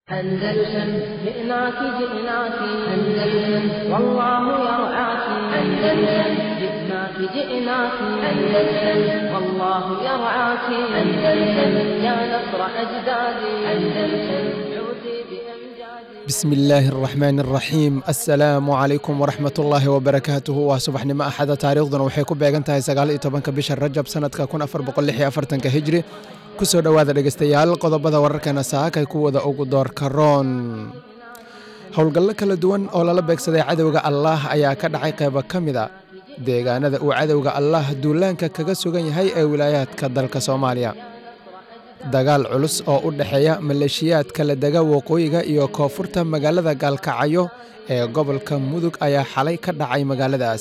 أندلسن جئناك جئناك أندلسن والله يرعاك أندلسن جئناك جئناك أندلسن والله يرعاك أندلسن يا نصر أجدادي أندلسن عودي بأمجادي بسم illaahi araxmaan araxiim assalaamu calaykum waraxmat ullaahi wabarakaatuhu waa subaxnimo axada taariikhduna waxay ku beegan tahay sagaal iyo tobanka bisha rajab sanadka kun afar boqol lix iyo afartanka hijri kusoo dhowaada dhegeystayaal qodobada wararkeena saakay kuwada ugu doorka roon howlgallo kala duwan oo lala beegsaday cadowga allaah ayaa ka dhacay qeybo ka mid a deegaanada uu cadowga allaah duulaanka kaga sugan yahay ee wilaayaadka dalka soomaaliya dagaal culus oo u dhexeeya maleeshiyaadka la dega waqooyiga iyo koonfurta magaalada gaalkacyo ee gobolka mudug ayaa xalay ka dhacay magaaladaas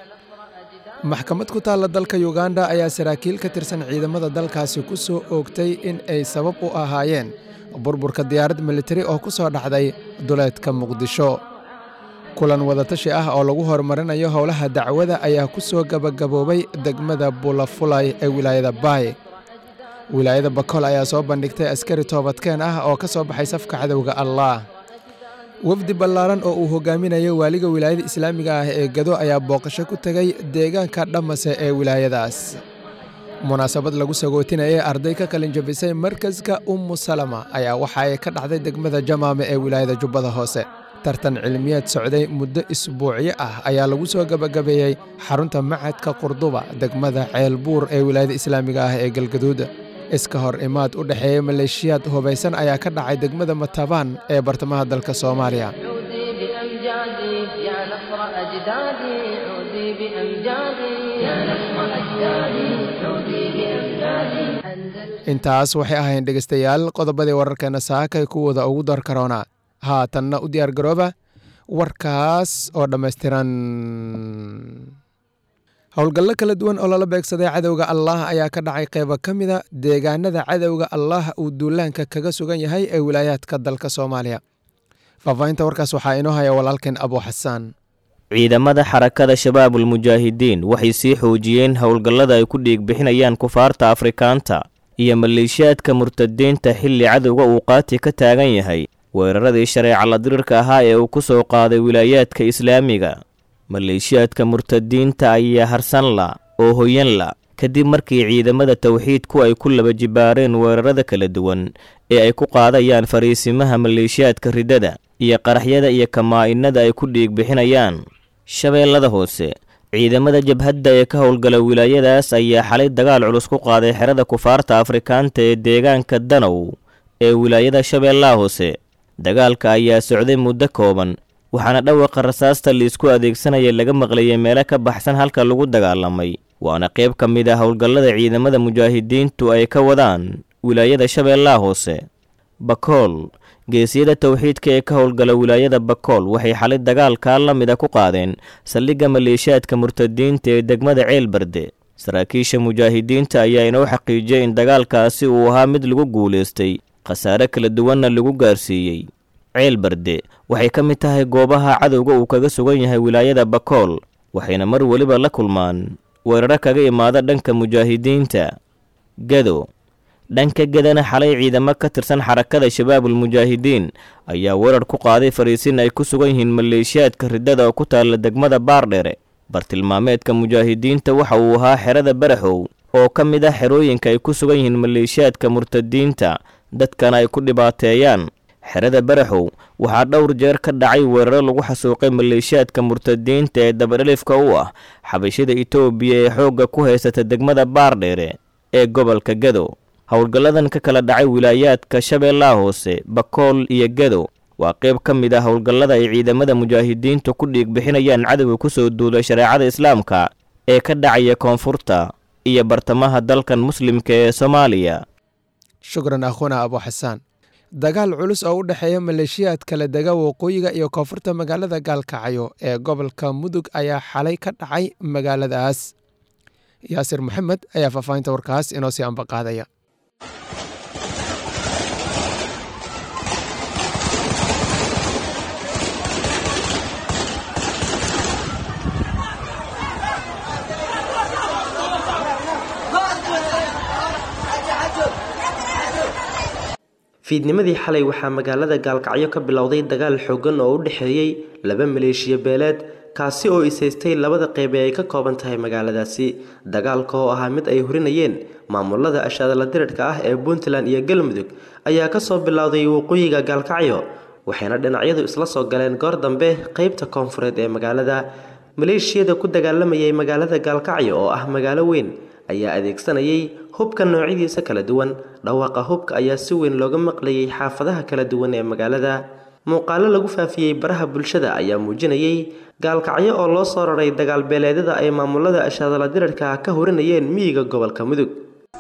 maxkamad ku taalla dalka yuganda ayaa saraakiil ka tirsan ciidamada dalkaasi ku soo oogtay in ay sabab u ahaayeen burburka diyaarad militari oo ku soo dhacday duleedka muqdisho kulan wadatashi ah oo lagu horumarinayo howlaha dacwada ayaa ku soo gabagaboobay degmada bulafulay ee wilaayada baay wilaayada bakol ayaa soo bandhigtay askari toobadkeen ah oo ka soo baxay safka cadowga allaah wafdi ballaaran oo uu hogaaminayo waaliga wilaayada islaamiga ah ee gado ayaa booqasho ku tegay deegaanka dhammase ee wilaayadaas munaasabad lagu sagootinayay arday ka qalin jabisay markaska ummu salama ayaa waxa ay ka dhacday degmada jamaame ee wilaayada jubbada hoose tartan cilmiyeed socday muddo isbuucyo ah ayaa lagu soo gabagabeeyey xarunta macadka qurduba degmada ceelbuur ee wilaayada islaamiga ah ee galgaduud iska hor imaad u dhexeeya maleeshiyaad hubaysan ayaa ka dhacay degmada matabaan ee bartamaha dalka soomaaliya عودي بأمجادي يا نصر أجدادي عودي بأمجادي يا نصر أجدادي عودي بأمجادي أندلسن intaas waxay ahayn dhegeystayaal qodobadii wararkeena saakay kuwada ugu door karoona haatanna u diyaar garooba warkaas oo dhammaystiran howlgallo kala duwan oo lala beegsaday cadowga allaah ayaa ka dhacay qeybo ka mida deegaanada cadowga allaah uu duulaanka kaga sugan yahay ee wilaayaadka dalka soomaaliya faahfaahinta warkaas waxaa inoo haya walaalkeen abu xasaan ciidamada xarakada shabaabul mujaahidiin waxay sii xoojiyeen howlgallada ay ku dhiig bixinayaan kufaarta afrikaanta iyo maleeshiyaadka murtadiinta xilli cadowga uu qaati ka taagan yahay weeraradii shareeca la dirirka ahaa ee uu ku soo qaaday wilaayaadka islaamiga maleeshiyaadka murtadiinta ayaa harsanla oo hoyanla kadib markii ciidamada tawxiidku ay ku laba jibaareen weerarada kala duwan ee ay ku qaadayaan fariisimaha maleeshiyaadka riddada iyo qaraxyada iyo kamaa-inada ay ku dhiig bixinayaan shabeellada hoose ciidamada jabhadda ee ka howlgala wilaayadaas ayaa xalay dagaal culus ku qaaday xerada kufaarta afrikaanta ee deegaanka danow ee wilaayada shabeellaha hoose dagaalka ayaa socday muddo kooban waxaana dhawaqa rasaasta liisku adeegsanaya laga maqlayay meelo ka baxsan halka lagu dagaalamay waana qayb ka mid ah howlgallada ciidamada mujaahidiintu ay ka wadaan wilaayada shabeellaha hoose bakool geesiyada towxiidka ee ka howlgala wilaayada bakool waxay xalay dagaalkaa la mida ku qaadeen saldhigga maleeshiyaadka murtadiinta ee degmada ceelbarde saraakiisha mujaahidiinta ayaa inoo xaqiijiyey in dagaalkaasi uu ahaa mid lagu guulaystay khasaare kala duwanna lagu gaarsiiyey ceelbarde waxay ka mid tahay goobaha cadowga uu kaga sugan yahay wilaayada bakool waxayna mar weliba la kulmaan weeraro kaga imaada dhanka mujaahidiinta gado dhanka gadana xalay ciidamo ka tirsan xarakada shabaabul mujaahidiin ayaa weerar ku qaaday fariisin ay ku sugan yihiin maleeshiyaadka riddada oo ku taalla degmada baardhere bartilmaameedka mujaahidiinta waxa uu ahaa xerada baraxow oo ka mid ah xerooyinka ay ku sugan yihiin maleeshiyaadka murtadiinta dadkana ay ku dhibaateeyaan xerada baraxow waxaa dhowr jeer ka dhacay weeraro lagu xasuuqay maleeshiyaadka murtadiinta ee dabadhelifka u ah xabashida itoobiya ee xoogga ku haysata degmada baardheere ee gobolka gado howlgalladan ka kala dhacay wilaayaadka shabeellaha hoose bakool iyo gado waa qayb ka mid ah howlgallada ay ciidamada mujaahidiintu ku dhiig bixinayaan cadowga ku soo duulay shareecada islaamka ee ka dhacaya koonfurta iyo bartamaha dalkan muslimka ee soomaaliya shukran akhuuna abu xasaan dagaal culus oo u dhexeeya maleeshiyaad kala dega waqooyiga iyo koonfurta magaalada gaalkacyo ee gobolka mudug ayaa xalay ka dhacay magaaladaas yaasir maxamed ayaa faahfaahinta warkaas inoo sii ambaqaadaya fiidnimadii xalay waxaa magaalada gaalkacyo ka bilowday dagaal xooggan oo u dhexeeyey laba maleeshiya beeleed kaasi oo isaystay labada qeyb ee ay ka kooban tahay magaaladaasi dagaalka oo ahaa mid ay hurinayeen maamulada ashaadala dirirhka ah ee puntland iyo galmudug ayaa kasoo bilowday waqooyiga gaalkacyo waxayna dhinacyadu isla soo galeen goor dambe qeybta koonfureed ee magaalada maleeshiyada ku dagaalamayay magaalada gaalkacyo oo ah magaalo weyn ayaa adeegsanayay hubka noocyadiisa kala duwan dhawaaqa hubka ayaa si weyn looga maqlayay xaafadaha kala duwan ee magaalada muuqaalo lagu faafiyey baraha bulshada ayaa muujinayay gaalkacyo oo loo soo raray dagaal beeleedyada ay maamulada ashaadala dirirka ka hurinayeen miyiga gobolka mudug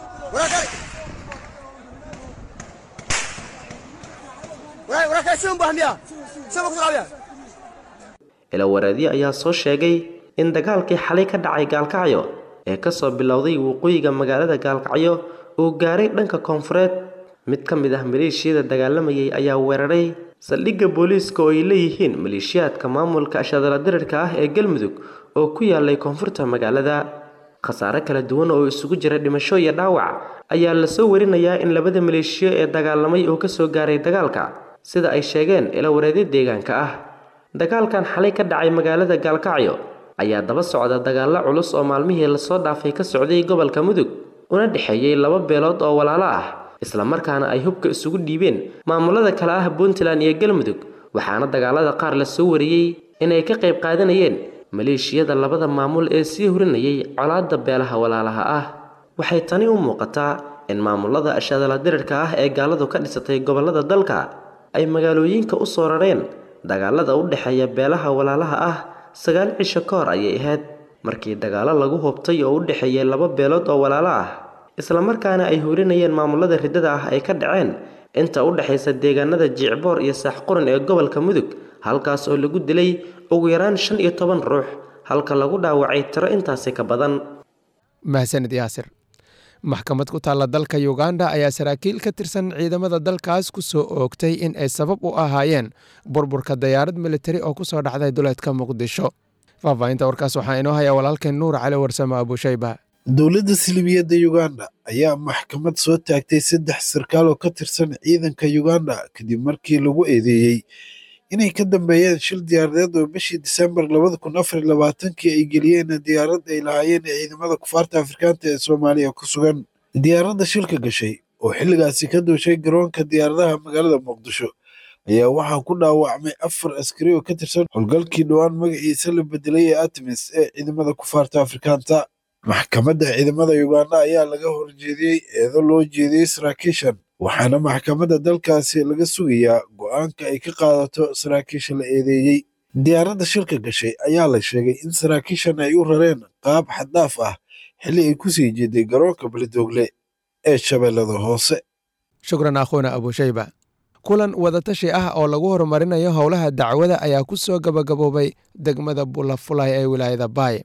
ilawareedyo ayaa soo sheegay in dagaalkii xalay ka dhacay gaalkacyo ee kasoo bilowday waqooyiga magaalada gaalkacyo uu gaaray dhanka koonfureed mid ka mid ah maleeshiyada dagaalamayay ayaa weeraray saldhigga booliiska oo ay leeyihiin maleeshiyaadka maamulka ashaadala dirirka ah ee galmudug oo ku yaalay koonfurta magaalada khasaare kala duwan oo isugu jira dhimasho iyo dhaawac ayaa lasoo warinayaa in labada maleeshiyo ee dagaalamay uu kasoo gaaray dagaalka sida ay sheegeen ilawareedyo deegaanka ah dagaalkan xalay ka dhacay magaalada gaalkacyo ayaa daba socda dagaallo culus oo maalmihii lasoo dhaafay ka socday gobolka mudug una dhexeeyey laba beelood oo walaalo ah islamarkaana ay hubka isugu dhiibeen maamulada kale ah puntland iyo galmudug waxaana dagaalada qaar lasoo wariyey inay ka qayb qaadanayeen maleeshiyada labada maamul ee sii hurinayay colaadda beelaha walaalaha ah waxay tani u muuqataa in maamulada ashaadala dirirka ah ee gaaladu ka dhisatay gobolada dalka ay magaalooyinka u soo rareen dagaalada u dhexeeya beelaha walaalaha ah sagaal cisho ka hor ayay ahayd markii dagaallo lagu hubtay oo u dhexeeyay laba beelood oo walaalo ah islamarkaana ay hurinayeen maamulada riddada ah ay ka dhaceen inta u dhexaysa deegaanada jiicboor iyo saaxquran ee gobolka mudug halkaas oo lagu dilay ugu yaraan shan iyo toban ruux halka lagu dhaawacay tiro intaasi ka badan mahsanid yaasir maxkamad ku taalla dalka uganda ayaa saraakiil ka tirsan ciidamada dalkaas ku soo oogtay in ay sabab u ahaayeen burburka dayaarad militari oo ku soo dhacday duleedka muqdisho faahfaahinta warkaas waxaa inoo hayaa walaalkeen nuur cali warsame abushayba dowladda silibiyadda uganda ayaa maxkamad soo taagtay saddex sarkaal oo ka tirsan ciidanka uganda kadib markii lagu eedeeyey inay ka dambeeyeen shil diyaaradeed oo bishii disembar labada kun afar iyo labaatankii ay geliyeen diyaarad ay lahaayeen ciidamada kufaarta afrikaanta ee soomaaliya ku sugan diyaaradda shilka gashay oo xilligaasi ka duushay garoonka diyaaradaha magaalada muqdisho ayaa waxaa ku dhaawacmay afar askari oo ka tirsan howlgalkii dhowaan magaciisa la bedelay ee artemis ee ciidamada kufaarta afrikaanta maxkamadda ciidamada uganda ayaa laga horjeediyey eedo loo jeediyey saraakiishan waxaana maxkamadda dalkaasi laga sugayaa go'aanka ay ka qaadato saraakiisha la eedeeyey diyaaradda shilka gashay ayaa la sheegay in saraakiishan ay u rareen qaab xaddaaf ah xilli ay ku sii jeeday garoonka beledoogle ee shabeellada hoose shukran akhuuna abushayba kulan wadatashi ah oo lagu horumarinayo howlaha dacwada ayaa ku soo gabagaboobay degmada bulafulay ee wilaayada baay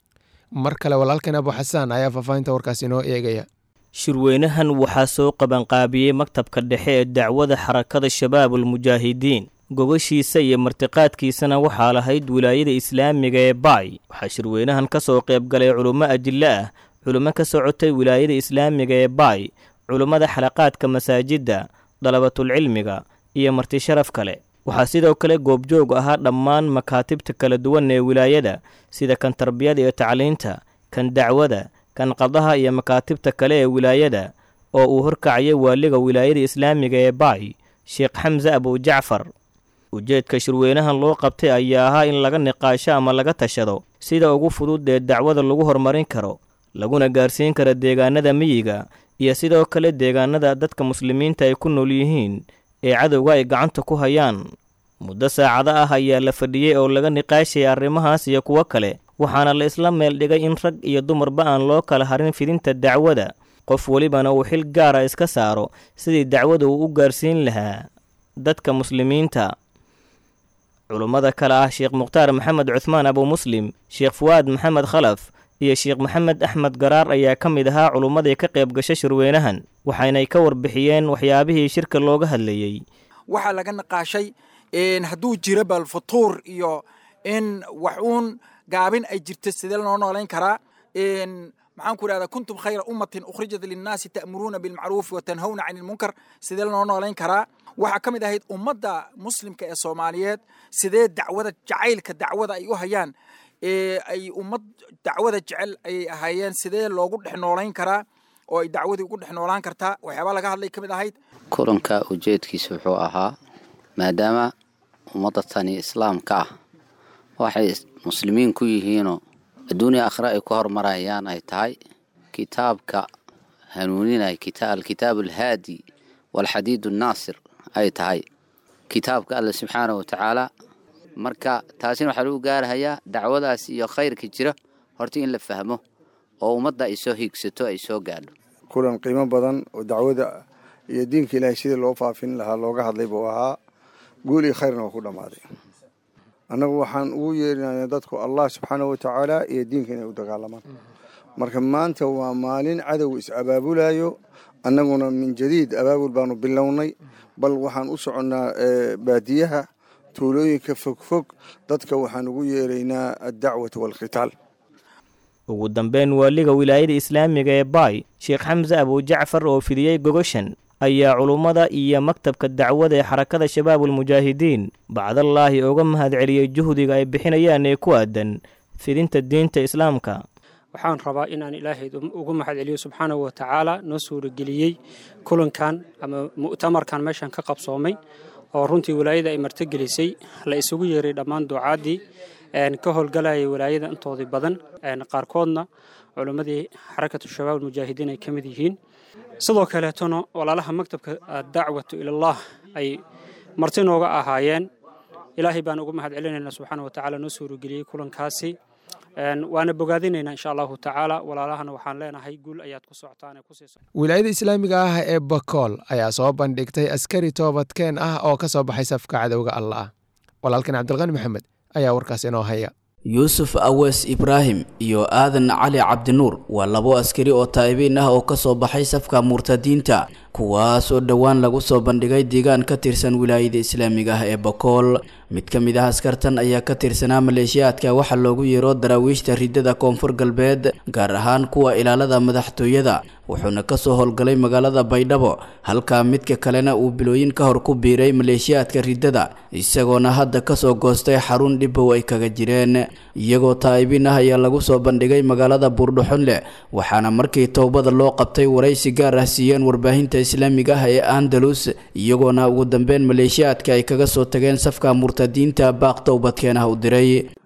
mar kale walaalkeen abu xasaan ayaa faahfaahinta warkaas inoo eegaya shirweynahan waxaa soo qabanqaabiyey maktabka dhexe ee dacwada xarakada shabaabul mujaahidiin gogashiisa iyo martiqaadkiisana waxaa lahayd wilaayada islaamiga ee baay waxaa shirweynahan ka soo qaybgalay culummo ajille ah culummo ka socotay wilaayada islaamiga ee baay culummada xalaqaadka masaajidda dalabatulcilmiga iyo marti sharaf kale waxaa sidoo kale goobjoog ahaa dhammaan makaatibta kala duwan ee wilaayada sida kan tarbiyada iyo tacliinta kan dacwada kan qadaha iyo makaatibta kale ee wilaayada oo uu horkacaya waaliga wilaayada islaamiga ee baay sheekh xamse abujacfar ujeedka shirweynahan loo qabtay ayaa ahaa in laga niqaasho ama laga tashado sida ugu fudud ee dacwada lagu horumarin karo laguna gaarsiin karo deegaanada miyiga iyo sidoo kale deegaanada dadka muslimiinta ay ku nool yihiin ee cadowga ay gacanta ku hayaan muddo saacado ah ayaa la fadhiyey oo laga niqaashayay arrimahaas iyo kuwo kale waxaana la isla meel dhigay in rag iyo dumarba aan loo kala harin fidinta dacwada qof welibana uu xil gaara iska saaro sidii dacwada uu u gaarsiin lahaa dadka muslimiinta culummada kale ah sheekh mukhtaar maxamed cuhmaan abu muslim sheekh fuwaad maxamed khalaf iyo sheekh maxamed axmed garaar ayaa ka mid ahaa culummadii ka qayb gasha shirweynahan waxaynay ka warbixiyeen waxyaabihii shirka looga hadlayey waxaa laga naqaashay hadduu jiro bal futuur iyo in wax uun gaabin ay jirto sidee loo noolayn karaa maxaan ku idhahdaa kuntum khayra ummatin ukhrijat linnaasi ta'muruuna bilmacruufi wa tanhawna cani ilmunkar sidee lanoo noolayn karaa waxaa ka mid ahayd ummadda muslimka ee soomaaliyeed sidee dacwada jacaylka dacwada ay u hayaan ee ay ummad dacwada jecel ayay ahaayeen sidee loogu dhex noolayn karaa oo ay dacwadii ugu dhex noolaan kartaa waxyaabaa laga hadlay ka mid ahayd kulanka ujeedkiisa wuxuu ahaa maadaama ummadda tani islaamka ah waxay muslimiin ku yihiinoo adduuniya akhre ay ku horumarayaan ay tahay kitaabka hanuuninay alkitaab alhaadi waalxadiid annaasir ay tahay kitaabka alle subxaanahu watacaala marka taasina waxaa lagu gaarahayaa dacwadaas iyo khayrka jira horta in la fahmo oo ummadda ay soo hiigsato ay soo gaadho kulan qiimo badan oo dacwada iyo diinka ilaahay sidii loo faafin lahaa looga hadlay buu ahaa guul iyo khayrna waa ku dhammaaday annagu waxaan ugu yeerinaya dadku allah subxaanahu watacaala iyo diinka inay u dagaalamaan marka maanta waa maalin cadow is-abaabulayo annaguna min jadiid abaabul baanu bilownay bal waxaan u soconnaa baadiyaha tuulooyinka fogfog dadka waxaan ugu yeeraynaa addacwata waalkhitaal ugu dambeyn waaliga wilaayada islaamiga ee baay sheekh xamse abujacfar oo fidiyey gogoshan ayaa culummada iyo maktabka dacwada ee xarakada shabaabulmujaahidiin bacdallaahi uga mahadceliyey juhdiga ay bixinayaan ee ku aadan fidinta diinta islaamka waxaan rabaa inaan ilaahay ugu mahadceliyo subxaanahu watacaala noo suurageliyey kulankan ama mu'tamarkan meeshan ka qabsoomay oo runtii walaayada ay martogelisay la isugu yeeray dhammaan duucaaddii ka howlgalayay walaayada intoodii badan qaarkoodna culimmadii xarakatu shabaab almujaahidiin ay ka mid yihiin sidoo kaleetona walaalaha maktabka dacwatu ilallaah ay marti nooga ahaayeen ilaahay baan ugu mahad celinaynaa subxaana watacaala noo suurageliyey kulankaasi waana bogaadinaynaa insha allahu tacaala walaalahana waxaan leenahay guul ayaad ku socotaan ee kusii wilaayada islaamiga ah ee bakool ayaa soo bandhigtay askari toobadkeen ah oo ka soo baxay safka cadowga alla ah walaalkan cabdilqani maxamed ayaa warkaas inoo haya yuusuf awees ibraahim iyo aadan cali cabdinuur waa labo askari oo taa'ibiin ah oo ka soo baxay safka murtadiinta kuwaas oo dhowaan lagu soo bandhigay deegaan ka tirsan wilaayada islaamiga ah ee bakool mid ka mid ah askartan ayaa ka tirsanaa maleeshiyaadka waxaa loogu yeero daraawiishta ridada koonfur galbeed gaar ahaan kuwa ilaalada madaxtooyada wuxuuna kasoo howlgalay magaalada baydhabo halkaa midka kalena uu bilooyin ka hor ku biiray maleeshiyaadka ridada isagoona hadda kasoo goostay xarun dhibow ay kaga jireen iyagoo taa'ibiin ah ayaa lagu soo bandhigay magaalada buurdhuxunle waxaana markii towbada loo qabtay waraysi gaar ah siiyeen warbaahinta islaamiga ah ee andalus iyagoona ugu dambeyn maleeshiyaadka ay kaga soo tageen safka murtadiinta baaq towbadkeenah u diray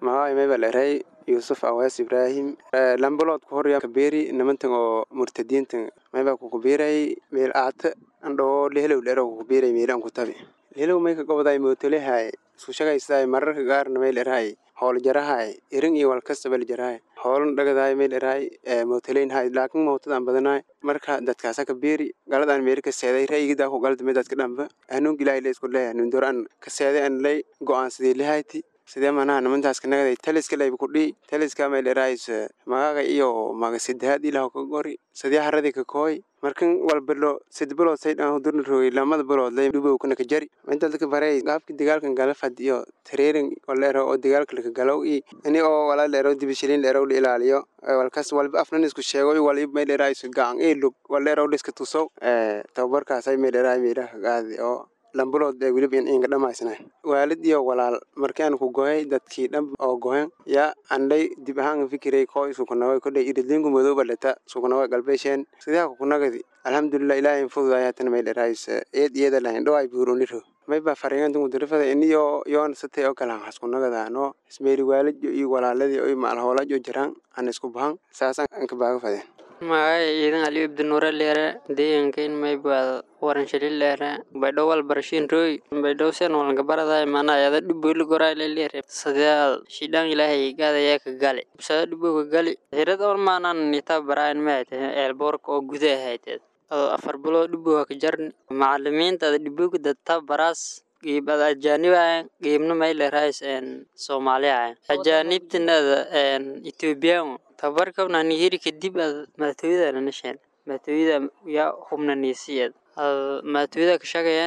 yuusuf awees ibraahim lambalood ku horya kabeeri nimantan oo murtadiintan mayba kukubiiray meel aata andhoo lehelow dhero kukubiiray meelan ku tabi lehelow may ka goboday mootolehay isku shagaysaday mararka gaarna meel erahay howl jarahay irin iyo walkastabal jarahay howlan dhagadahay meel erahay mootoleynhay laakiin mootadan badanahay marka dadkaasa kabeeri galadaan meeri ka seeday ra'yigidaa ku galda midadka dhamba hanuun gilaahay le isku leeyahay nundor an ka seeday an lay go-aan sidii lehayti sidee manaha nimantaas kanagaday taliska layba kudhii taliska meelerays magaaga iyo maga sidahaad ilaho ka gori sidee haradii ka kooy markan walbalo sid bilood saydhan durna roogay lamada bilood lay dhubowkana ka jari inta dadka barey gaabki dagaalkan galafad iyo tareerin waleero oo dagaalka laka galow i ini oo walaa leero dibishilin leerow la ilaaliyo walkas walba afnan isku sheego wali meelerays gacan i lug waleerow liska tusow tababarkaasay meeleraay meelaha gaadi oo lambulood ee weliba inka dhamaysnayn waalid iyo walaal markaan ku gohay dadkii dhab oo gohen yaa andhay dib ahaan fikiray koo isukunaway kodhay iridlinku madooba dhata sukunaway galbeesheen sidaa kukunagadi alxamdulilah ilaahay fududayaatan may dherays eed iyada lahayn dhoway buuruniro mayba fariintanku dirifada iniyo yoon satay oo kale haskunagadaano ismeeri waalidyo iyo walaaladii oy maalhoolajo jiraan aan isku bahan saasaan anka baaga fadeen magacay ciidan aliyo ibdinuure leere deegaankayn maybaad waran shali leere baydhow wal barashiin rooy baydhow sen walanka baraday mana ayada dhuboyli gorayle leere sadeal shidhaan ilaahay gaadayaa ka gali sada dhubowka gali hirad on maanan nitaa baraayan maayte eelboorka oo gudaha hayteed adoo afar bilood dhubowka ka jarni macalimiinta ada dhubowka dadta baraas qiib ada ajaanibayan qiibna may leerahays soomaaliyahan ajaanibtinada ethoobiyan tabarkabna nihiri kadib ad maatooyada lanasheen maatooyada yaa hubna niisiyeed ad maatooyada ka shaqayaan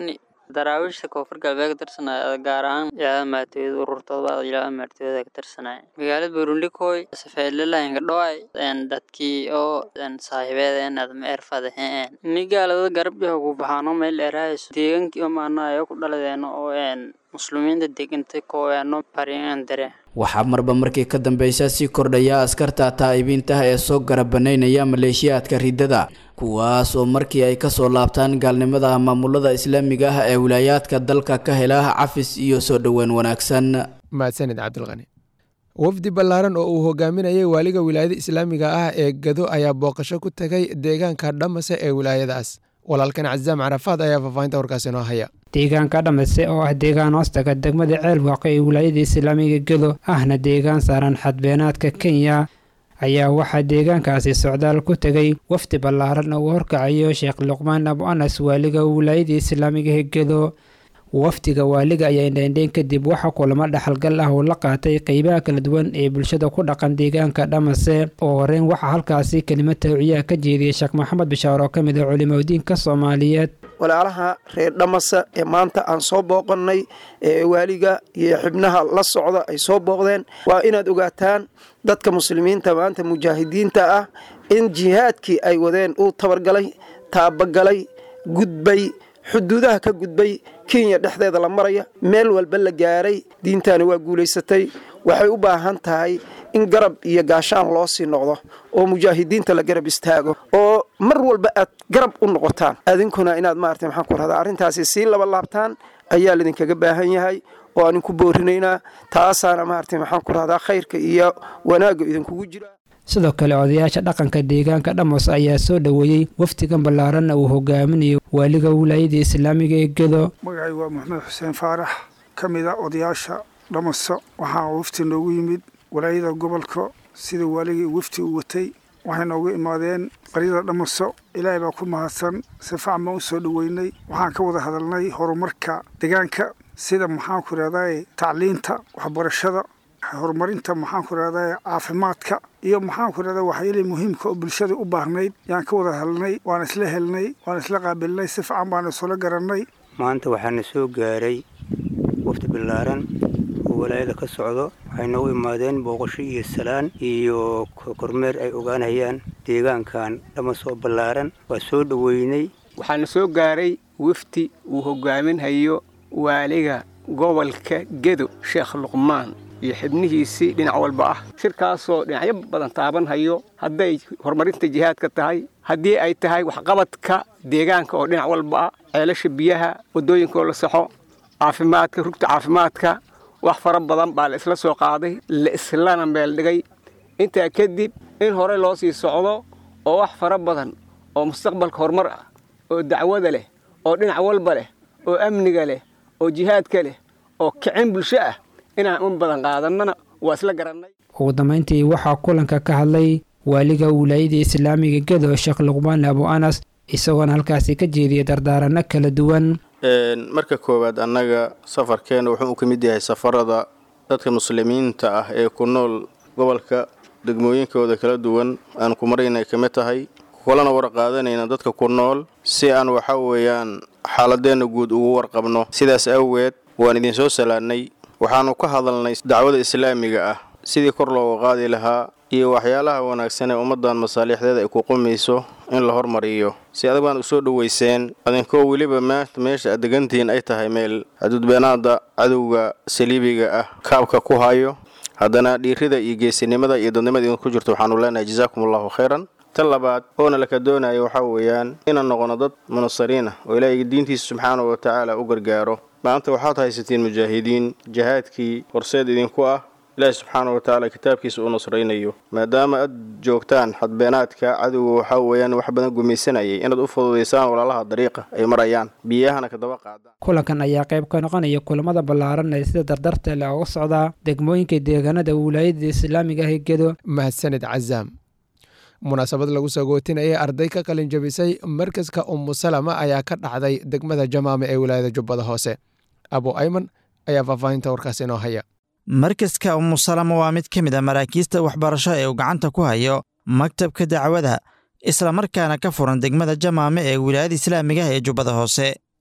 daraawiishta koonfur galbeed ka tirsanaya gaar ahaan ilaalada maatooyada ururtooda ilaalada maatooyada ka tirsanaya magaalada burundikoy safeelalahinka dhoay dadkii oo saaxiibeed adma erfadaheen nigaalada garab yaho ku baxaano meel erahayso deegankii oo maanayo ku dhaladeeno oo muslimiinta degantay kooyaano bariyan dare waxaa marba markii ka dambeysa sii kordhaya askarta taa'ibiinta ee soo garabanaynaya maleeshiyaadka riddada kuwaas oo markii ay kasoo laabtaan gaalnimada maamulada islaamiga ah ee wilaayaadka dalka ka hela cafis iyo soo dhoweyn wanaagsan mahadsanid cabdilqani wafdi ballaaran oo uu hogaaminayay waaliga wilaayada islaamiga ah ee gado ayaa booqasho ku tegay deegaanka dhamase ee wilaayadaas walaalkan casaam carafaad ayaa faahfaahinta warkaas inoo haya deegaanka dhamase oo ah deegaan hoostaga degmada ceelwaaqo ee wilaayada islaamiga gedo ahna deegaan saaran xadbeenaadka kenya ayaa waxaa deegaankaasi socdaal ku tegay wafdi ballaaran oo uu horkacayo sheekh luqmaan abu anas waaliga wilaayada islaamiga ee gedo wafdiga waaliga ayaa indhaindhayn kadib waxa kulamo dhaxalgal ah uu la qaatay qeybaha kala duwan ee bulshada ku dhaqan deegaanka dhamase oo horeyn waxaa halkaasi kelimad tawciyaha ka jeediyey sheekh maxamed bishaar oo ka mid ah culimadiinka soomaaliyeed walaalaha reer dhamase ee maanta aan soo booqannay ee waaliga iyo xibnaha la socda ay soo booqdeen waa inaad ogaataan dadka muslimiinta maanta mujaahidiinta ah in jihaadkii ay wadeen uu tabargalay taabagalay gudbay xuduudaha ka gudbay kenya dhexdeeda la maraya meel walba la gaaray diintaani waa guulaysatay waxay u baahan tahay in garab iyo gaashaan loo sii noqdo oo mujaahidiinta la garab istaago oo mar walba aad garab u noqotaan adinkuna inaad maarata maxaan ku rahdaa arrintaasi sii laba laabtaan ayaa laydinkaga baahan yahay oo aan inku boorinaynaa taasaana maarata maxaan ku rahdaa khayrka iyo wanaagga idinkugu jira sidoo kale odayaasha dhaqanka deegaanka dhamos ayaa soo dhoweeyey wafdigan ballaaranna uu hogaaminayo waaliga wilaayada islaamiga ee gedo magacay waa maxamed xuseen faarax ka mid a odayaasha dhamaso waxaa wafti noogu yimid walaayada gobolka sida waaligii wafti uu watay waxay noogu imaadeen qaryada dhamaso ilaahay baa ku mahadsan si facan baan u soo dhoweynay waxaan ka wada hadalnay horumarka deegaanka sida maxaan ku ihahdaye tacliinta waxbarashada horumarinta maxaan ku ihahdaye caafimaadka iyo maxaan ku ihahda waxyaalihi muhiimka oo bulshada u baahnayd yaan ka wada hadalnay waan isla helnay waan isla qaabilnay si fican baan isula garannay maanta waxaana soo gaaray wafdi ballaaran oo walaayada ka socdo waxay noogu imaadeen booqasho iyo salaan iyo kormeer ay ogaanayaan deegaankan dhama soo ballaaran waa soo dhoweynay waxaana soo gaaray wafdi uu hogaaminhayo waaliga gobolka gedo sheekh luqmaan iyo xibnihiisii dhinac walba ah shirkaasoo dhinacyo badan taabanhayo hadday horumarinta jihaadka tahay haddii ay tahay waxqabadka deegaanka oo dhinac walba ah ceelasha biyaha waddooyinkaoo la saxo caafimaadka rugta caafimaadka wax fara badan baa la isla soo qaaday la islana meel dhigay intaa kadib in hore loo sii socdo oo wax fara badan oo mustaqbalka horumar ah oo dacwada leh oo dhinac walba leh oo amniga leh oo jihaadka leh oo kicin bulsho ah inaan un badan qaadannana waa isla garannay ugu dambayntii waxaa kulanka ka hadlay waaliga wilaayada islaamiga gedo sheekh luqmaan abu anas isagoona halkaasi ka jeediyay dardaaranno kala duwan marka koowaad annaga safarkeena wuxuu ka mid yahay safarada dadka muslimiinta ah ee ku nool gobolka degmooyinkooda kala duwan aan ku maraynay ka mid tahay kulana warqaadanayna dadka ku nool si aan waxa weeyaan xaaladeenna guud ugu warqabno sidaas awgeed waan idinsoo salaannay waxaannu ka hadalnay dacwada islaamiga ah sidii kor looga qaadi lahaa iyo waxyaalaha wanaagsan ee ummaddan masaalixdeeda ay ku qumayso in la hormariyo si adag baan u soo dhowayseen adinkoo weliba maanta meesha aad degantihiin ay tahay meel xaduudbeenaada cadowga saliibiga ah kaabka ku hayo haddana dhiirida iyo geesinimada iyo dadnimada idinku jirto waxaanu leenahay jazaakum allahu khayran tan labaad oona laka doonaya waxaa weeyaan inaan noqono dad munasariin ah oo ilaahay diintiisa subxaana wa tacaala u gargaaro maanta waxaad haysatiin mujaahidiin jihaadkii horseed idinku ah ilaahi subxaana wa tacaala kitaabkiisa u nasraynayo maadaama aad joogtaan xadbeenaadka cadowga waxaa weeyaan wax badan gumaysanayay inaad u fududaysaan walaalaha dariiqa ay marayaan biyahana kadaba qaadaan kulankan ayaa qayb ka noqonaya kulamada ballaaran ee sida dardarta leh uga socdaa degmooyinka deegaanada wilaayada islaamiga ah ee gedo mahadsanid cazaam munaasabad lagu sagootinayay arday ka qalin jabisay markaska ummu salama ayaa ka dhacday degmada jamaame ee wilaayada jubbada hoose abu ayman ayaa faahfaahinta warkaas inoo haya markaska umusalama waa mid ka mid a maraakiista waxbarasho ee uu gacanta ku hayo maktabka dacwada islamarkaana ka furan degmada jamaame ee wilaayada islaamiga ah ee jubbada hoose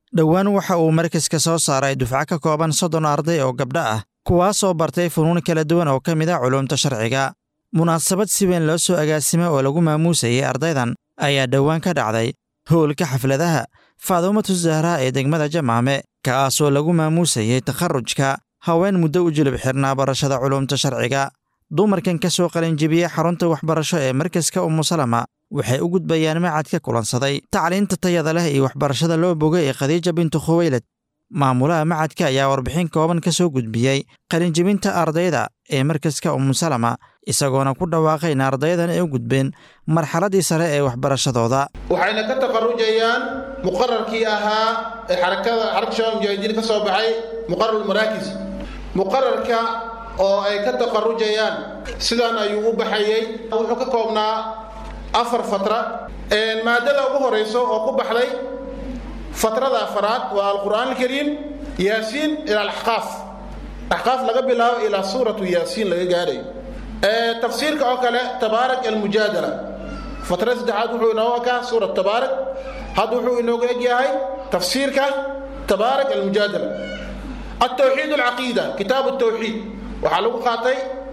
dhowaan waxa uu markaska soo saaray dufco ka kooban soddon arday oo gabdho ah kuwaasoo bartay funuun kala duwan oo ka mid ah culuumta sharciga munaasabad si weyn loo soo agaasimay oo lagu maamuusayay ardaydan ayaa dhowaan ka dhacday howlka xafladaha faadumatu zahraa ee degmada jamaame kaasoo lagu maamuusayay takharrujka haween muddo u julub xirnaa barashada culuumta sharciga dumarkan ka soo qalinjibiyey xarunta waxbarasho ee markaska umusalama waxay u gudbayaan macad ka kulansaday tacliinta tayada leh iyo waxbarashada loo bogay ee khadiija bintu khuweylad maamulaha macadka ayaa warbixin kooban ka soo gudbiyey qalinjibinta ardayda ee markaska umusalama isagoona ku dhawaaqay in ardaydan ay u gudbeen marxaladdii sare ee waxbarashadooda waxayna ka taqarujayaan muqararkii ahaa ee xarakada xarakka shabaab mujaahidiin ka soo baxay muqarar maraakis muqararka oo ay ka taqarujayaan sidan ayuu u baxayey wuxuu ka koobnaa afar fatra maadada ugu horeyso oo ku baxday fatrada afaraad waa alqur'aan alkariim yaasiin ila alaxqaaf axqaaf laga bilaabo ilaa suuratu yaasiin laga gaadhayo tafsiirka oo kale tabaarak almujaadala fatrada saddexaad wuxuu inooga ekaa suurat tabaarak hadda wuxuu inooga egyahay tafsiirka tabaarak almujaadala التوحيد العقيدة كتاب التوحيد وحلو قاتي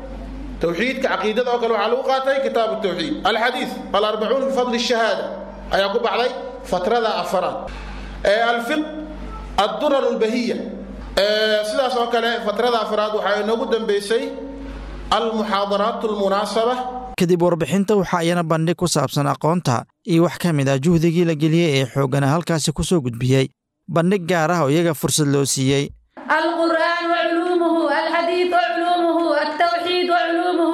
توحيد كعقيدة أو وحلو قاتي كتاب التوحيد الحديث الأربعون بفضل الشهادة أيقوب علي فترة أفراد آه الفقه الدرر البهية آه سلاس وكلا فترة أفراد وحي نقود بيسي المحاضرات المناسبة kadib warbixinta waxaa iyana bandhig ku saabsan aqoonta iyo wax ka mid ah juhdigii la geliyey ee xooggana halkaasi ku soo gudbiyey bandhig gaar ah oo iyaga fursad loo siiyey القرآن وعلومه الحديث وعلومه التوحيد وعلومه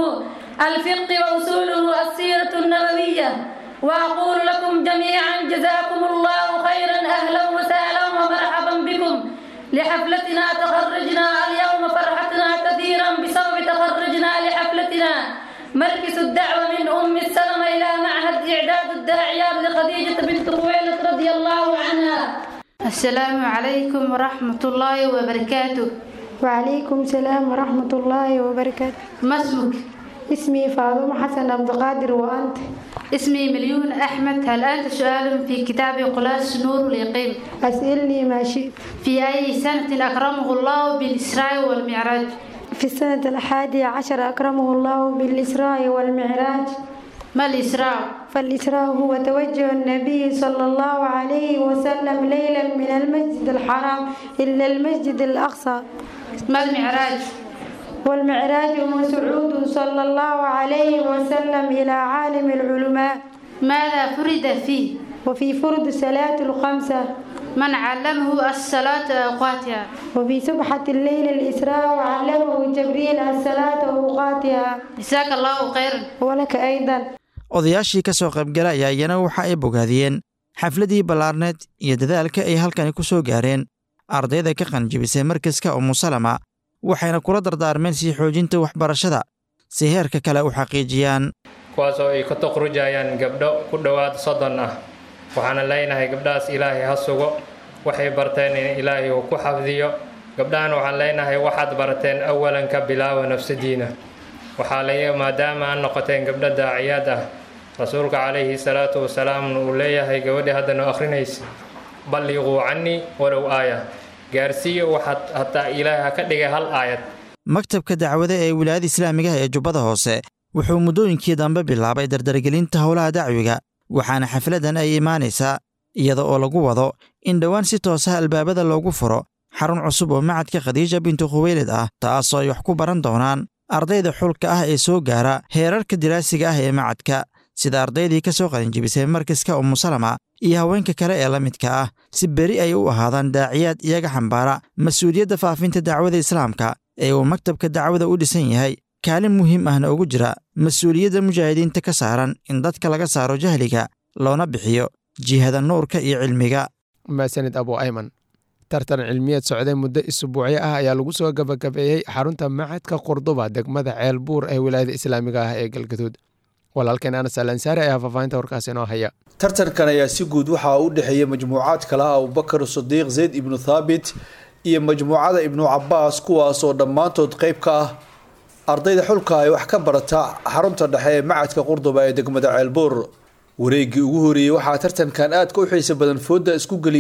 الفقه وأصوله السيرة النبوية وأقول لكم جميعا جزاكم الله خيرا أهلا وسهلا ومرحبا بكم لحفلتنا تخرجنا اليوم فرحتنا كثيرا بسبب تخرجنا لحفلتنا مركز الدعوة من أم السلمة إلى معهد إعداد الداعيات لخديجة بنت خويلد رضي الله عنها السلام عليكم ورحمة الله وبركاته وعليكم السلام ورحمة الله وبركاته ما اسمك؟ اسمي فاطمة حسن عبد القادر وأنت اسمي مليون أحمد هل أنت سؤال في كتاب قلاش نور اليقين أسألني ما شئت في أي سنة أكرمه الله بالإسراء والمعراج في السنة الحادية عشر أكرمه الله بالإسراء والمعراج ما الإسراء؟ فالإسراء هو توجه النبي صلى الله عليه وسلم ليلا من المسجد الحرام إلى المسجد الأقصى ما المعراج؟ والمعراج هو صعود صلى الله عليه وسلم إلى عالم العلماء ماذا فرد فيه؟ وفي فرد صلاة الخمسة من علمه الصلاة أوقاتها وفي سبحة الليل الإسراء وعلمه جبريل الصلاة أوقاتها جزاك الله خيرا ولك أيضا odayaashii ka soo qaybgala ayaa iyana waxa ay bogaadiyeen xafladii ballaarneed iyo dadaalka ay halkani ku soo gaareen ardayda ka qanjibisay markaska umusalama waxayna kula dardaarmeen sii xoojinta waxbarashada si heerka kale u xaqiijiyaan kuwaasoo ay ka taqrujayaan gabdho ku dhowaad soddon ah waxaana leenahay gabdhahaas ilaahay ha sugo waxay barteen in ilaahay uu ku xafdiyo gabdhahan waxaan leenahay waxaad barateen awalan ka bilaawa nafsadiina waxaa la maadaama aan noqoteen gabdho daaciyaad ah rasuulka calayhi salaatu wasalaamna uu leeyahay gabadhii haddana akhrinaysa balliquu cannii walow aaya gaarsiiya waxaad hataa ilaahay ha ka dhigay hal aayad maktabka dacwada ee wilaayada islaamigaha ee jubbada hoose wuxuu muddooyinkii dambe bilaabay dardargelinta howlaha dacwiga waxaana xafladan ay imaanaysaa iyada oo lagu wado in dhowaan si toosaha albaabada loogu furo xarun cusub oo macadka khadiija bintu khuweylid ah taasoo ay wax ku baran doonaan ardayda xulka ah ee soo gaara heerarka diraasiga ah ee macadka sida ardaydii ka soo qalinjibisay markaska umusalama iyo haweenka kale ee la midka ah si beri ay u ahaadaan daaciyaad iyaga xambaara mas-uuliyadda faafinta dacwada islaamka ee uu maktabka dacwada u dhisan yahay kaalin muhiim ahna ugu jira mas-uuliyadda mujaahidiinta ka saaran in dadka laga saaro jahliga loona bixiyo jihada nuurka iyo cilmiga maasanid abu ayman tartan cilmiyeed socday muddo isbuucyo ah ayaa lagu soo gabagabeeyey xarunta macadka qurduba degmada ceel buur ee wilaayada islaamiga ah ee galgaduud walaalkeen anas alansaari ayaa faahfaahinta warkaas inoo haya tartankan ayaa si guud waxaa u dhexeeya majmuucaad kale ah abubakar sadiiq zayd ibnu thaabit iyo majmuucada ibnu cabaas kuwaasoo dhammaantood qayb ka ah ardayda xulka ay wax ka barata xarunta dhexe ee macadka qurduba ee degmada ceelbuur wareegii ugu horeeyey waxaa tartankan aadka u xiisa badan fooda isku geliyey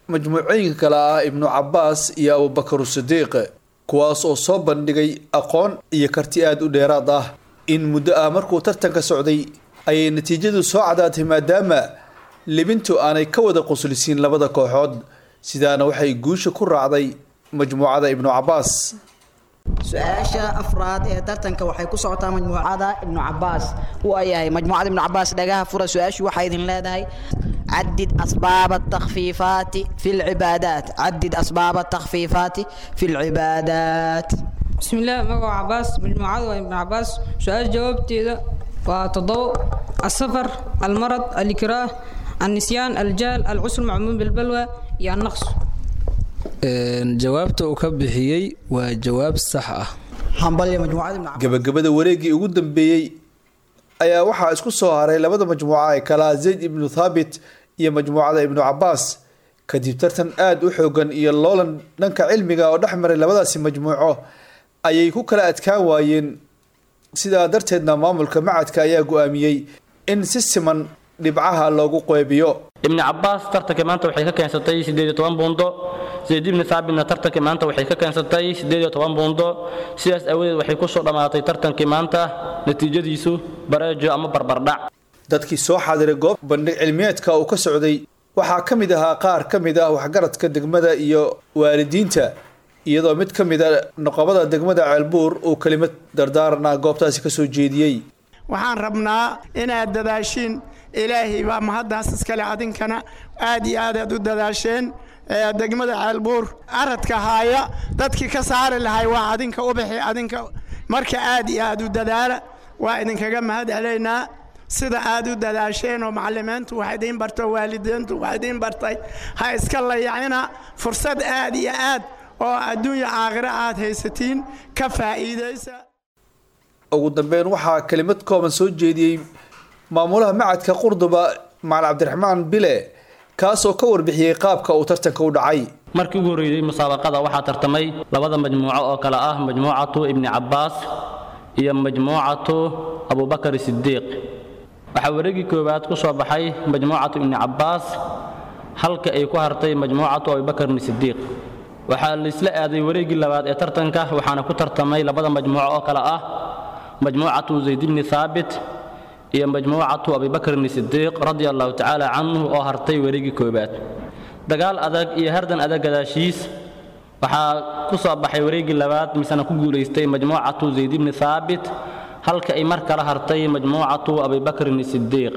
majmuucooyinka kale ah ibnu cabaas iyo abubakaru sidiiq kuwaas oo soo bandhigay aqoon iyo karti aada u dheeraad ah in muddo ah markuu tartanka socday ayay natiijadu soo cadaatay maadaama libintu aanay ka wada quslisiin labada kooxood sidaana waxay guusha ku raacday majmuucada ibnu cabaas su-aasha afraad ee tartanka waxay ku socotaa majmuucada ibnu cabaas uu yahay majmuucada ibnu cabaas dhagaha fura su-aashu waxay idin leedahay عدد أسباب التخفيفات في العبادات عدد أسباب التخفيفات في العبادات بسم الله مقو عباس مجموعة وابن عباس سؤال جوابتي ذا وتضوء السفر المرض الإكراه النسيان الجال العسر معمول بالبلوى يا النقص jawaabta uu ka bixiyey waa jawaab sax ah hambal majmuucada ibn gabagabada wareegii ugu dambeeyey ayaa waxaa isku soo haray labada majmuuca ee kalaa zayd ibnu thaabit iyo majmuucada ibnu cabaas kadib tartan aada u xoogan iyo loolan dhanka cilmiga oo dhex maray labadaasi majmuuco ayay ku kala adkaan waayeen sidaa darteedna maamulka macadka ayaa go-aamiyey in si siman dhibcaha loogu qeybiyo ibni cabaas tartanka maanta waxay ka keensatay siddeed iyo toban buundo zayd ibni thaabitna tartanka maanta waxay ka keensatay siddeed iyo toban buundo sidaas aawadeed waxay ku soo dhammaatay tartankii maanta natiijadiisu bareejo ama barbardhac dadkii soo xaadiray goob bandhig cilmiyeedka uu ka socday waxaa ka mid ahaa qaar ka mid ah waxgaradka degmada iyo waalidiinta iyadoo mid ka mid a noqobada degmada ceelbuur uu kelimad dardaarana goobtaasi ka soo jeediyey waxaan rabnaa inaad dadaashiin ilaahay baa mahaddaas iskale adinkana aad iyo aad aad u dadaasheen degmada ceelbuur aradka haaya dadkii ka saari lahay waa adinka ubixi adinka marka aad iyo aad u dadaala waa idinkaga mahad celaynaa sida aad u dadaasheen oo macalimiintu wax idiin barto waalidiintu wax idiin bartay ha iska layacina fursad aad iyo aad oo adduunya aakhiro aad haysatiin ka faa'iidaysa ugu dambeyn waxaa kelimad kooban soo jeediyey maamulaha macadka qurduba macalin cabdiraxmaan bile kaasoo ka warbixiyey qaabka uu tartanka u dhacay markii ugu horreeyey musaabaqada waxaa tartamay labada majmuuco oo kale ah majmuucatu ibni cabaas iyo majmuucatu abubakar sidiiq waxaa wareegii koowaad ku soo baxay majmuucatu ibni cabaas halka ay ku hartay majmuucatu abubakarni sidiiq waxaa laisla aaday wareegii labaad ee tartanka waxaana ku tartamay labada majmuuco oo kale ah majmuucatu zayd ibni thaabit iyo majmuucatu abibakrni sidiiq radia allahu tacaala canhu oo hartay wareegii koowaad dagaal adag iyo hardan adag gadaashiis waxaa ku soo baxay wareegii labaad misena ku guulaystay majmuucatu zayd ibni thaabit halka ay mar kala hartay majmuucatu abibakrin sidiiq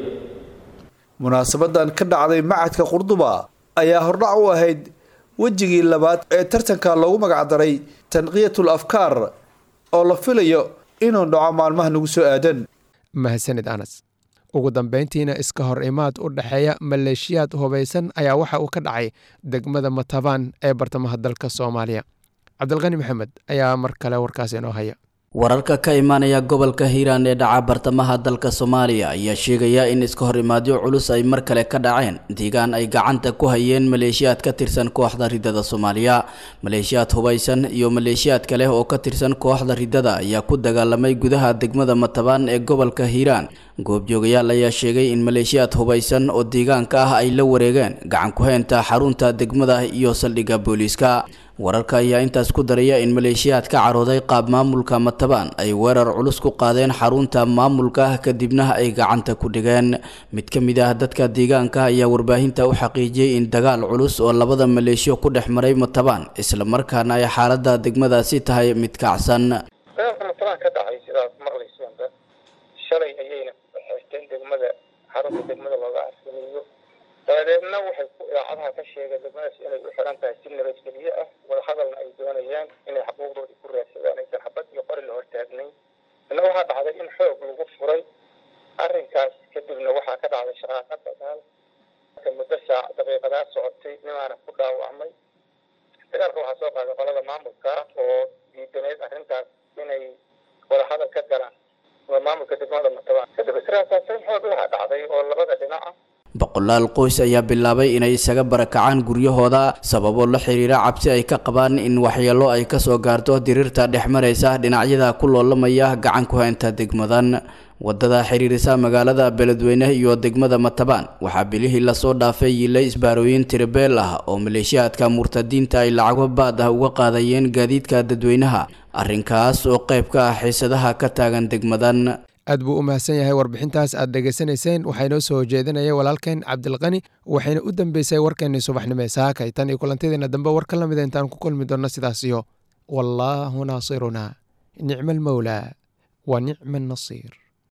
munaasabadan ka dhacday macadka qurduba ayaa hordhac u ahayd wejigii labaad ee tartanka loogu magacdaray tanqiyatul afkaar oo la filayo inuu dhaco maalmaha nagu soo aadan mahadsanid anas ugu dambayntiina iska hor imaad u dhexeeya maleeshiyaad hubaysan ayaa waxa uu ka dhacay degmada matabaan ee bartamaha dalka soomaaliya cabdilqani maxamed ayaa mar kale warkaas inoo haya wararka ka imaanaya gobolka hiiraan ee dhaca bartamaha dalka soomaaliya ayaa sheegaya in iska hor imaadyo culus ay mar kale ka dhaceen deegaan ay gacanta ku hayeen maleeshiyaad ka tirsan kooxda ridada soomaaliya maleeshiyaad hubaysan iyo maleeshiyaad kale oo ka tirsan kooxda ridada ayaa ku dagaalamay gudaha degmada matabaan ee gobolka hiiraan goobjoogayaal ayaa sheegay in maleeshiyaad hubaysan oo deegaanka ah ay la wareegeen gacan ku heynta xarunta degmada iyo saldhigga booliiska wararka ayaa intaas ku daraya in maleeshiyaad ka carooday qaab maamulka matabaan ay weerar culus ku qaadeen xarunta maamulka kadibna ay gacanta ku dhigeen mid ka mid ah dadka deegaanka ayaa warbaahinta u xaqiijiyey in dagaal culus oo labada maleeshiyo ku dhex maray matabaan islamarkaana ay xaalada degmadaasi tahay mid kacsan dagaalka matabaan ka dhacay sidaas maqlayseenba shalay ayayna xirteen degmada xarunta degmada looga arsamiyo dabadeedna waxay ku idaacadaha ka sheegeen degmadaas inay u xiran tahay si nabadgelyo ah wadahadalna ay doonayaan inay xaquuqdoodii ku raadsadaan aysan xabad iyo qori la hortaagnayn ina waxaa dhacday in xoog lagu furay arrinkaas kadibna waxaa ka dhacday shaqaaqa dagaal muddo saac daqiiqadaa socotay nimaana ku dhaawacmay dagaalka waxaa soo qaaday qolada maamulka oo diidaneyd arrintaas inay wadahadal ka galaan waa maamulka degmada matabaan kadib israasaasayn xoog laha dhacday oo labada dhinaca boqolaal qoys ayaa bilaabay inay isaga barakacaan guryahooda sababo la xiriira cabsi ay ka qabaan in waxyeelo ay kasoo gaarto diriirta dhex maraysa dhinacyada ku loolamaya gacan ku haynta degmadan wadada xiriirisa magaalada beledweyne iyo degmada matabaan waxaa bilihii lasoo dhaafay yilay isbaarooyin tiribeel ah oo maleeshiyaadka murtadiinta ay lacago baad ah uga qaadayeen gaadiidka dadweynaha arrinkaas oo qayb ka ah xiisadaha ka taagan degmadan aad buu u mahadsan yahay warbixintaas aad dhegaysanayseen waxaa inoo soo jeedinaya walaalkeen cabdilqani waxayna u dambeysay warkeennii subaxnimo ee saakay tan iyo kulantideena dambe war ka lamida intaan ku kulmi doonno sidaas iyo wallaahu naasiruna nicma almawlaa wa nicma annasiir